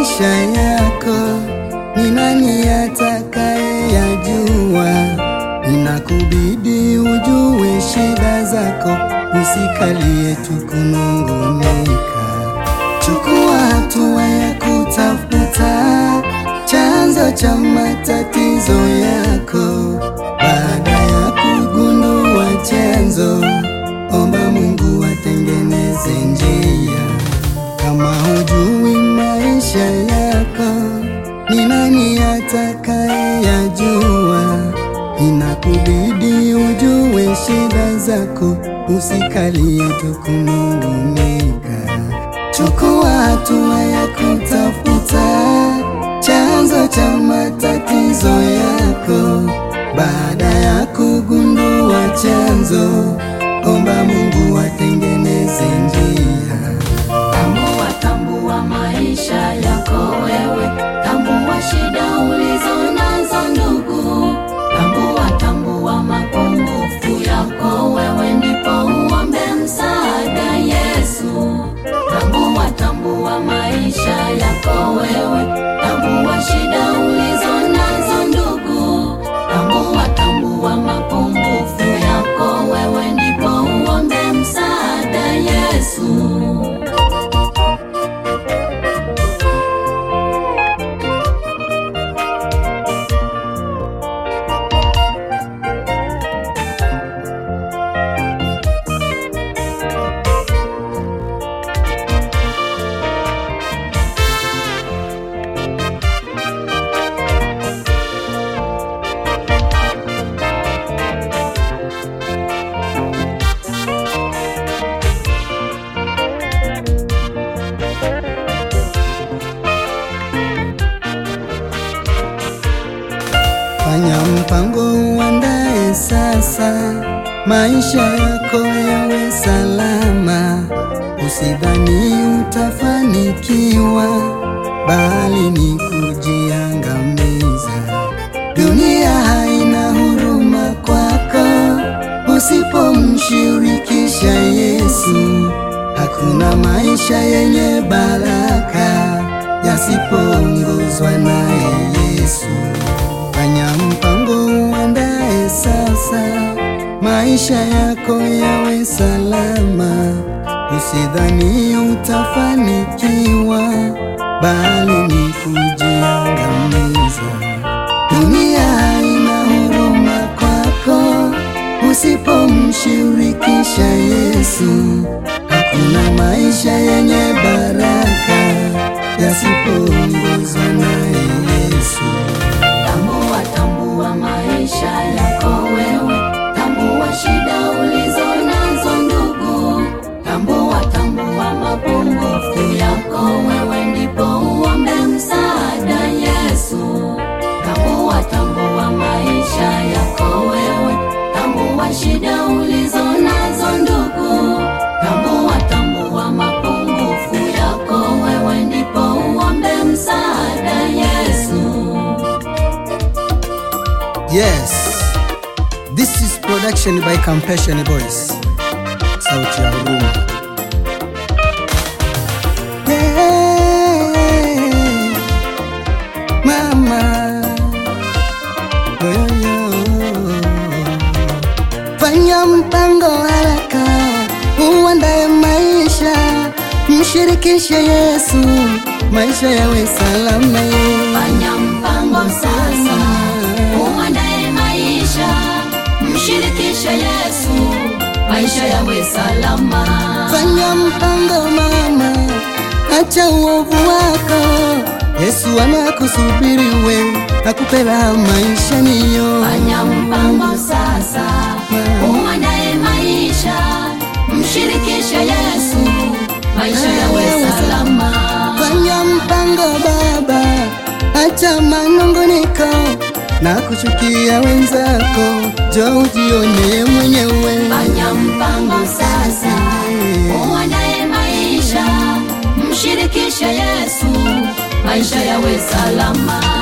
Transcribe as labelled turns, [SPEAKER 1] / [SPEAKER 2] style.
[SPEAKER 1] maisha yako ni nani atakayeyajua? Inakubidi ujue shida zako, usikalie tu kunungunika. Chukua hatua ya kutafuta chanzo cha matatizo yako. Baada ya kugundua chanzo, omba Mungu atengeneze njia. Kama hujui maisha yako, ni nani atakayeyajua? Inakubidi ujue shida zako, usikalie tu kunung'unika. Chukua hatua ya kutafuta chanzo cha matatizo yako. Baada ya kugundua chanzo, omba Mungu atengeneze njia.
[SPEAKER 2] Tambua, tambua maisha yako wewe, tambua shida ulizo nazo ndugu, tambua, tambua mapungufu yako wewe, ndipo uombe msaada Yesu. Tambua, tambua maisha yako wewe, tambua shida ulizo nazo ndugu, tambua, tambua mapungufu yako wewe, ndipo uombe msaada Yesu.
[SPEAKER 1] Fanya mpango uandae sasa, maisha yako yawe salama. Usidhani utafanikiwa, bali ni kujiangamiza. Dunia haina huruma kwako, usipomshirikisha Yesu. Hakuna maisha yenye baraka yasipoongozwa naye Yesu. Fanya mpango uandae sasa, maisha yako yawe salama. Usidhani utafanikiwa, bali ni kujiangamiza. Dunia haina huruma kwako, usipomshirikisha Yesu. Hakuna maisha yenye baraka yasipoongozwa naye Yesu.
[SPEAKER 2] Tambua, tambua maisha yako wewe, tambua shida ulizo nazo ndugu, tambua, tambua mapungufu yako wewe, ndipo uombe msaada Yesu. Tambua, tambua maisha yako wewe, tambua shida ulizo nazo ndugu, tambua, tambua mapungufu yako wewe, ndipo uombe msaada Yesu.
[SPEAKER 1] Yes, this is production by Compassion Voice. Sauti ya huruma. Yeah, mama. Yo, yo, yo. Fanya mpango haraka, uandae maisha, mshirikishe Yesu, maisha yawe salama.
[SPEAKER 2] Fanya mpango sasa, uandae maisha, mshirikishe Yesu, maisha yawe salama.
[SPEAKER 1] Fanya mpango mama, acha uovu wako. Yesu anakusubiri we, akupe raha maisha niyo.
[SPEAKER 2] Fanya mpango sasa, uandae maisha, mshirikishe Yesu, maisha yawe salama.
[SPEAKER 1] Fanya mpango baba, acha manunguniko na kuchukia wenzako, jo ujione mwenyewe.
[SPEAKER 2] Fanya mpango sasa, uandae maisha, mshirikishe Yesu, maisha yawe salama.